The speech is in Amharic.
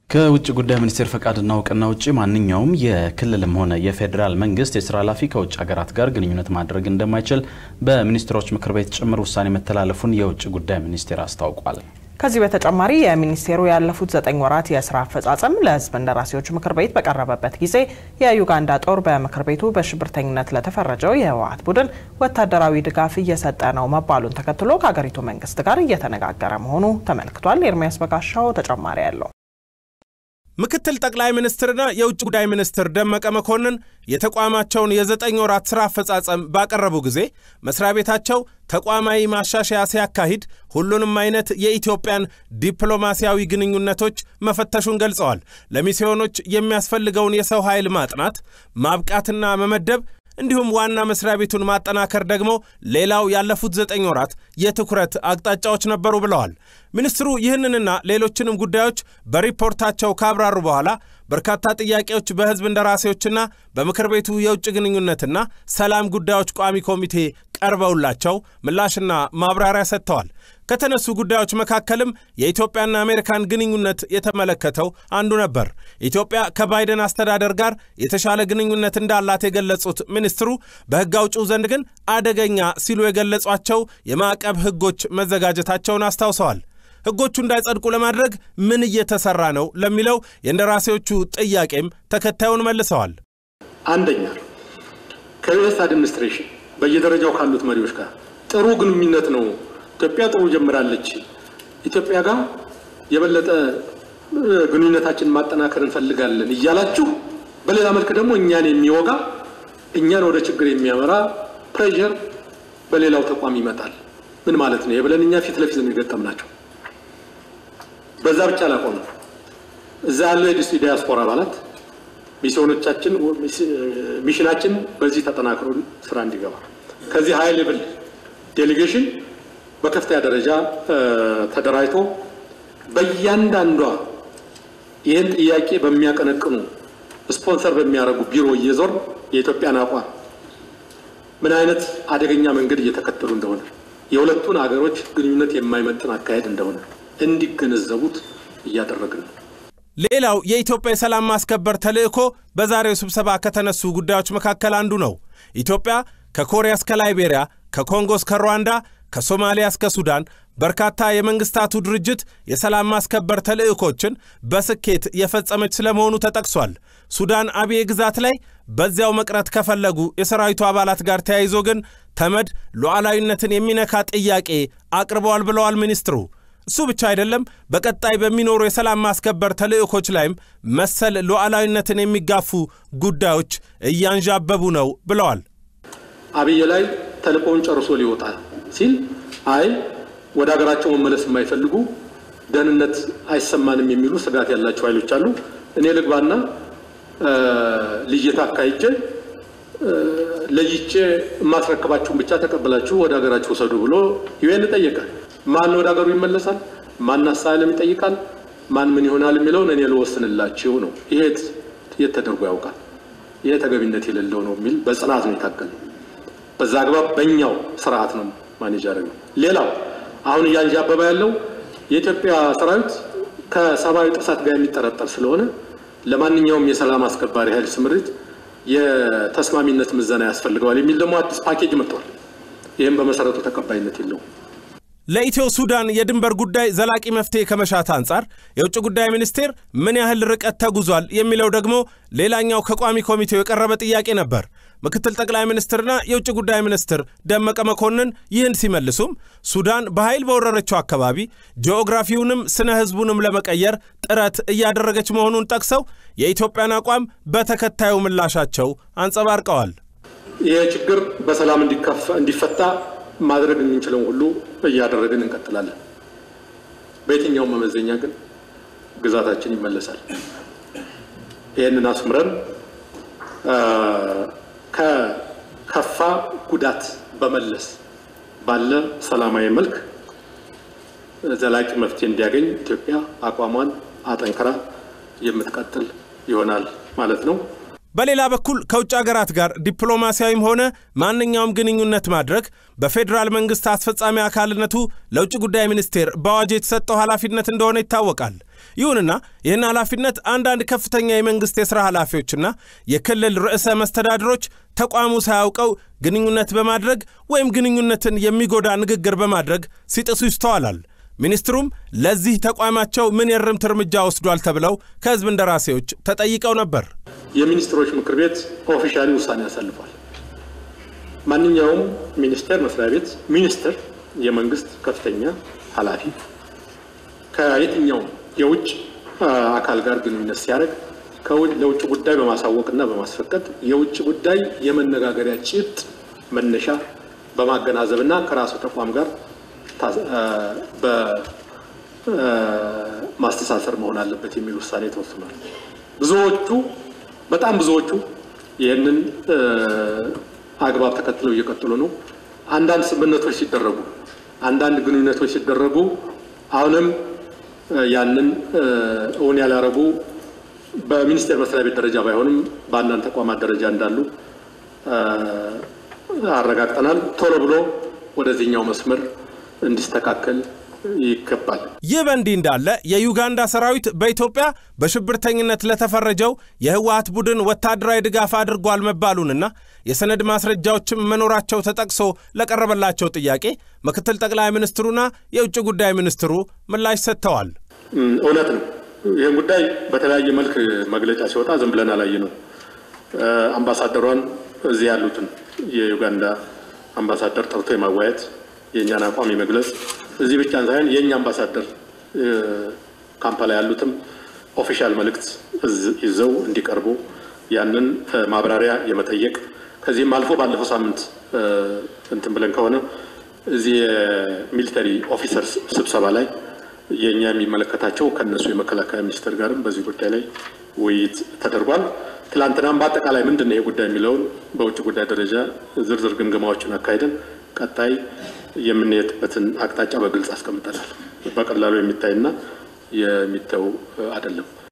ከውጭ ጉዳይ ሚኒስቴር ፈቃድና እውቅና ውጭ ማንኛውም የክልልም ሆነ የፌዴራል መንግስት የስራ ኃላፊ ከውጭ ሀገራት ጋር ግንኙነት ማድረግ እንደማይችል በሚኒስትሮች ምክር ቤት ጭምር ውሳኔ መተላለፉን የውጭ ጉዳይ ሚኒስቴር አስታውቋል። ከዚህ በተጨማሪ የሚኒስቴሩ ያለፉት ዘጠኝ ወራት የስራ አፈጻጸም ለሕዝብ እንደራሴዎች ምክር ቤት በቀረበበት ጊዜ የዩጋንዳ ጦር በምክር ቤቱ በሽብርተኝነት ለተፈረጀው የህወሓት ቡድን ወታደራዊ ድጋፍ እየሰጠ ነው መባሉን ተከትሎ ከሀገሪቱ መንግስት ጋር እየተነጋገረ መሆኑ ተመልክቷል። ኤርሚያስ በጋሻው ተጨማሪ ያለው ምክትል ጠቅላይ ሚኒስትርና የውጭ ጉዳይ ሚኒስትር ደመቀ መኮንን የተቋማቸውን የዘጠኝ ወራት ሥራ አፈጻጸም ባቀረቡ ጊዜ መስሪያ ቤታቸው ተቋማዊ ማሻሻያ ሲያካሂድ ሁሉንም አይነት የኢትዮጵያን ዲፕሎማሲያዊ ግንኙነቶች መፈተሹን ገልጸዋል። ለሚስዮኖች የሚያስፈልገውን የሰው ኃይል ማጥናት፣ ማብቃትና መመደብ እንዲሁም ዋና መስሪያ ቤቱን ማጠናከር ደግሞ ሌላው ያለፉት ዘጠኝ ወራት የትኩረት አቅጣጫዎች ነበሩ ብለዋል። ሚኒስትሩ ይህንንና ሌሎችንም ጉዳዮች በሪፖርታቸው ካብራሩ በኋላ በርካታ ጥያቄዎች በሕዝብ እንደራሴዎችና በምክር ቤቱ የውጭ ግንኙነትና ሰላም ጉዳዮች ቋሚ ኮሚቴ ቀርበውላቸው ምላሽና ማብራሪያ ሰጥተዋል። ከተነሱ ጉዳዮች መካከልም የኢትዮጵያና አሜሪካን ግንኙነት የተመለከተው አንዱ ነበር። ኢትዮጵያ ከባይደን አስተዳደር ጋር የተሻለ ግንኙነት እንዳላት የገለጹት ሚኒስትሩ በሕግ አውጪው ዘንድ ግን አደገኛ ሲሉ የገለጿቸው የማዕቀብ ሕጎች መዘጋጀታቸውን አስታውሰዋል። ሕጎቹ እንዳይጸድቁ ለማድረግ ምን እየተሰራ ነው ለሚለው የእንደራሴዎቹ ጥያቄም ተከታዩን መልሰዋል። አንደኛ ከዩኤስ አድሚኒስትሬሽን በየደረጃው ካሉት መሪዎች ጋር ጥሩ ግንኙነት ነው። ኢትዮጵያ ጥሩ ጀምራለች። ኢትዮጵያ ጋር የበለጠ ግንኙነታችንን ማጠናከር እንፈልጋለን እያላችሁ በሌላ መልክ ደግሞ እኛን የሚወጋ እኛን ወደ ችግር የሚያመራ ፕሬዠር በሌላው ተቋም ይመጣል። ምን ማለት ነው የብለን እኛ ፊት ለፊት ነው የገጠምናቸው። በዛ ብቻ አላቆምም። እዛ ያለው የዲያስፖራ አባላት ሚስዮኖቻችን ሚሽናችን በዚህ ተጠናክሮ ስራ እንዲገባ ከዚህ ሀይ ሌቭል ዴሌጌሽን በከፍተኛ ደረጃ ተደራጅቶ በእያንዳንዷ ይህን ጥያቄ በሚያቀነቅኑ ስፖንሰር በሚያደርጉ ቢሮ እየዞር የኢትዮጵያን አቋም ምን አይነት አደገኛ መንገድ እየተከተሉ እንደሆነ የሁለቱን አገሮች ግንኙነት የማይመጥን አካሄድ እንደሆነ እንዲገነዘቡት እያደረግን ነው። ሌላው የኢትዮጵያ የሰላም ማስከበር ተልዕኮ በዛሬው ስብሰባ ከተነሱ ጉዳዮች መካከል አንዱ ነው። ኢትዮጵያ ከኮሪያ እስከ ላይቤሪያ፣ ከኮንጎ እስከ ሩዋንዳ፣ ከሶማሊያ እስከ ሱዳን በርካታ የመንግስታቱ ድርጅት የሰላም ማስከበር ተልዕኮችን በስኬት የፈጸመች ስለመሆኑ ተጠቅሷል። ሱዳን አብዬ ግዛት ላይ በዚያው መቅረት ከፈለጉ የሰራዊቱ አባላት ጋር ተያይዞ ግን ተመድ ሉዓላዊነትን የሚነካ ጥያቄ አቅርበዋል ብለዋል ሚኒስትሩ። እሱ ብቻ አይደለም፣ በቀጣይ በሚኖሩ የሰላም ማስከበር ተልዕኮች ላይም መሰል ሉዓላዊነትን የሚጋፉ ጉዳዮች እያንዣበቡ ነው ብለዋል። አብይ ላይ ተልእኮውን ጨርሶ ሊወጣ ሲል አይ ወደ ሀገራቸው መመለስ የማይፈልጉ ደህንነት አይሰማንም የሚሉ ስጋት ያላቸው ኃይሎች አሉ። እኔ ልግባና ልየታ አካሂጄ ለይቼ የማስረክባችሁን ብቻ ተቀብላችሁ ወደ ሀገራችሁ ውሰዱ ብሎ ዩኤን ጠየቀ። ማን ወደ ሀገሩ ይመለሳል? ማን አሳይለም ይጠይቃል? ማን ምን ይሆናል የሚለውን እኔ ልወስንላችሁ ነው። ይሄ የት ተደርጎ ያውቃል? ይሄ ተገቢነት የሌለው ነው የሚል በጽናት ነው የታገል በዛ አግባብ በእኛው ስርዓት ነው ማኔጅ ያደረገው። ሌላው አሁን እያንዣበበ ያለው የኢትዮጵያ ሰራዊት ከሰብአዊ ጥሰት ጋር የሚጠረጠር ስለሆነ ለማንኛውም የሰላም አስከባሪ ኃይል ስምሪት የተስማሚነት ምዘና ያስፈልገዋል የሚል ደግሞ አዲስ ፓኬጅ መጥቷል። ይህም በመሰረቱ ተቀባይነት የለውም። ለኢትዮ ሱዳን የድንበር ጉዳይ ዘላቂ መፍትሄ ከመሻት አንጻር የውጭ ጉዳይ ሚኒስቴር ምን ያህል ርቀት ተጉዟል የሚለው ደግሞ ሌላኛው ከቋሚ ኮሚቴው የቀረበ ጥያቄ ነበር። ምክትል ጠቅላይ ሚኒስትርና የውጭ ጉዳይ ሚኒስትር ደመቀ መኮንን ይህን ሲመልሱም ሱዳን በኃይል በወረረችው አካባቢ ጂኦግራፊውንም ስነ ሕዝቡንም ለመቀየር ጥረት እያደረገች መሆኑን ጠቅሰው የኢትዮጵያን አቋም በተከታዩ ምላሻቸው አንጸባርቀዋል። ይህ ችግር በሰላም እንዲፈታ ማድረግ የምንችለውን ሁሉ እያደረግን እንቀጥላለን። በየትኛውም መመዘኛ ግን ግዛታችን ይመለሳል። ይህንን አስምረን ከከፋ ጉዳት በመለስ ባለ ሰላማዊ መልክ ዘላቂ መፍትሄ እንዲያገኝ ኢትዮጵያ አቋሟን አጠንክራ የምትቀጥል ይሆናል ማለት ነው። በሌላ በኩል ከውጭ ሀገራት ጋር ዲፕሎማሲያዊም ሆነ ማንኛውም ግንኙነት ማድረግ በፌዴራል መንግስት አስፈጻሚ አካልነቱ ለውጭ ጉዳይ ሚኒስቴር በአዋጅ የተሰጠው ኃላፊነት እንደሆነ ይታወቃል። ይሁንና ይህን ኃላፊነት አንዳንድ ከፍተኛ የመንግሥት የሥራ ኃላፊዎችና የክልል ርዕሰ መስተዳድሮች ተቋሙ ሳያውቀው ግንኙነት በማድረግ ወይም ግንኙነትን የሚጎዳ ንግግር በማድረግ ሲጥሱ ይስተዋላል። ሚኒስትሩም ለዚህ ተቋማቸው ምን የእርምት እርምጃ ወስዷል ተብለው ከሕዝብ እንደራሴዎች ተጠይቀው ነበር። የሚኒስትሮች ምክር ቤት ኦፊሻሊ ውሳኔ ያሳልፏል። ማንኛውም ሚኒስቴር መስሪያ ቤት ሚኒስትር የመንግስት ከፍተኛ ኃላፊ ከየትኛውም የውጭ አካል ጋር ግንኙነት ሲያደርግ ለውጭ ጉዳይ በማሳወቅና በማስፈቀድ የውጭ ጉዳይ የመነጋገሪያ ጭብጥ መነሻ በማገናዘብና ከራሱ ተቋም ጋር በማስተሳሰር መሆን አለበት የሚል ውሳኔ ተወስኗል። ብዙዎቹ በጣም ብዙዎቹ ይህንን አግባብ ተከትለው እየቀጠሉ ነው። አንዳንድ ስምምነቶች ሲደረጉ፣ አንዳንድ ግንኙነቶች ሲደረጉ አሁንም ያንን እውን ያላረጉ በሚኒስቴር መስሪያ ቤት ደረጃ ባይሆንም በአንዳንድ ተቋማት ደረጃ እንዳሉ አረጋግጠናል። ቶሎ ብሎ ወደዚህኛው መስመር እንዲስተካከል ይገባል። ይህ በእንዲህ እንዳለ የዩጋንዳ ሰራዊት በኢትዮጵያ በሽብርተኝነት ለተፈረጀው የህወሀት ቡድን ወታደራዊ ድጋፍ አድርጓል መባሉንና የሰነድ ማስረጃዎችም መኖራቸው ተጠቅሶ ለቀረበላቸው ጥያቄ ምክትል ጠቅላይ ሚኒስትሩና የውጭ ጉዳይ ሚኒስትሩ ምላሽ ሰጥተዋል። እውነት ነው። ይህን ጉዳይ በተለያየ መልክ መግለጫ ሲወጣ ዝም ብለን አላየ ነው። አምባሳደሯን እዚህ ያሉትን የዩጋንዳ አምባሳደር ጠርቶ የማዋየት የእኛን አቋም የመግለጽ እዚህ ብቻ ሳይሆን የእኛ አምባሳደር ካምፓላ ያሉትም ኦፊሻል መልእክት ይዘው እንዲቀርቡ ያንን ማብራሪያ የመጠየቅ ከዚህም አልፎ ባለፈው ሳምንት እንትን ብለን ከሆነ እዚህ የሚሊተሪ ኦፊሰርስ ስብሰባ ላይ የእኛ የሚመለከታቸው ከነሱ የመከላከያ ሚኒስቴር ጋርም በዚህ ጉዳይ ላይ ውይይት ተደርጓል። ትላንትናም በአጠቃላይ ምንድን ነው ይሄ ጉዳይ የሚለውን በውጭ ጉዳይ ደረጃ ዝርዝር ግምገማዎችን አካሄደን ቀጣይ የምንሄድበትን አቅጣጫ በግልጽ አስቀምጠናል። በቀላሉ የሚታይና የሚተው አይደለም።